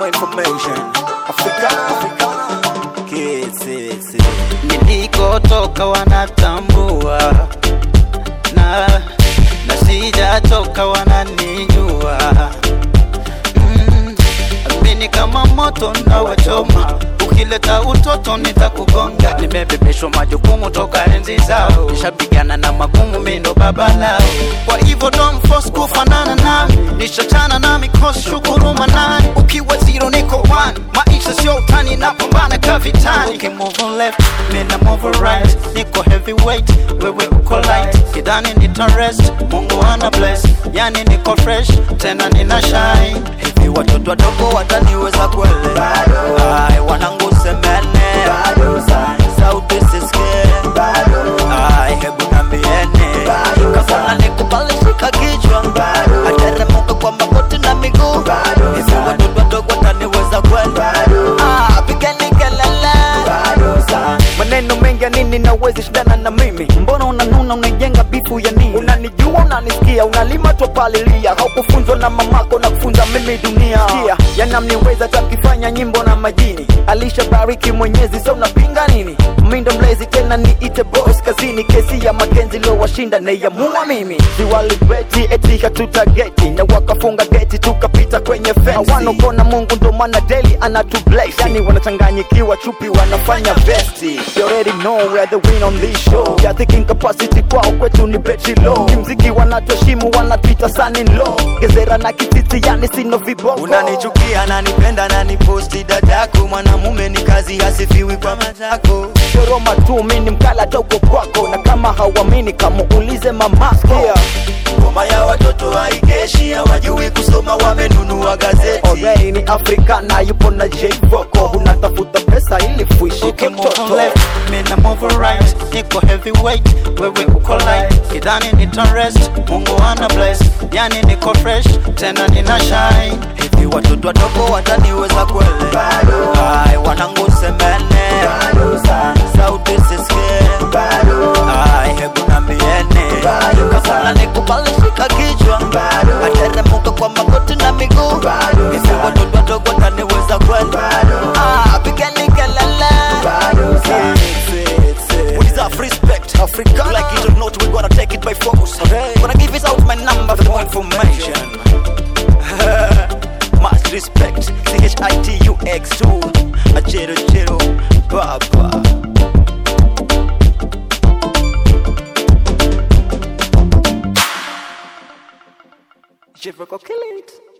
more information. Africa, Africa. Kids, it's, nilikotoka wanatambua na na sijatoka wananijua mm, mimi kama moto na wachoma ukileta utoto nitakugonga nimebebeshwa majukumu toka enzi zao nishapigana na magumu mindo baba lao kwa hivyo don't force kufanana nami nishachana na mikosi shukuru manani ukiwa zero niko one maisha sio utani napambana kavitani okay, move on left mina move on right niko heavyweight wewe uko light kidhani nita rest mungu ana bless yani niko fresh tena nina shine hivi watoto wadogo wataniweza kwele Ai, wanangu semene sauti sisikie Ai, hebu nambiene kafana nikubali shika kichwa ateremuka kwa magoti na miguu hivi watoto wadogo wataniweza kwele Ah, pigeni kelele maneno mengi ya nini na uwezi shindana na mimi mbona unanuna unajenga bifu ya nini unanijua unanisikia unalima topalilia haukufunzwa na mamako na kufunza mimi dunia Sikia, yanamniweza takifanya nyimbo na majini alishabariki mwenyezi so unapinga nini mindo mlezi tena niite boss kazini kesi ya makenzi lowashinda neyamua mimi siwalibeti eti hatutageti na wakafunga geti tukapita kwenye fensi hawanokona mungu ndo maana daily anatubless yani wanachanganyikiwa chupi wanafanya vesti you already know we're the win on this show ya thinking capacity kwao kwetu ni betri low kimziki wanatuheshimu wanatuita sanin low gezera na kititi yani sino viboko unanichukia nanipenda naniposti dadako mwanamume ni kazi hasifiwi kwa matako Choroma tu mimi ni mkala togo kwako na kama hauamini kama ulize mamako yeah. ngoma ya watoto haikeshi hawajui kusoma wamenunua gazeti Already ni Afrika na yupo na J Voko unatafuta pesa ili fuishi Okay, move on mtoto left, mina move on right Niko heavyweight, wewe uko light Kidhani nita rest, Mungu ana bless Yani niko fresh, tena nina shine Hivi watoto wadogo wataniweza kwele Ai, wanangu semene Sauti sisikie Ai, hebu nambiene Kafana nikubali shika kichwa Ateremuka kwa magoti na miguu Hivi watoto wadogo wataniweza kwele Ah, pigeni kelele What is up, respect? Africa. Like it or not, we gonna take it by force. Gonna give it out my number for more information. Much respect. C H I T U X 2. A chero chero. Baba. Shiver kill it.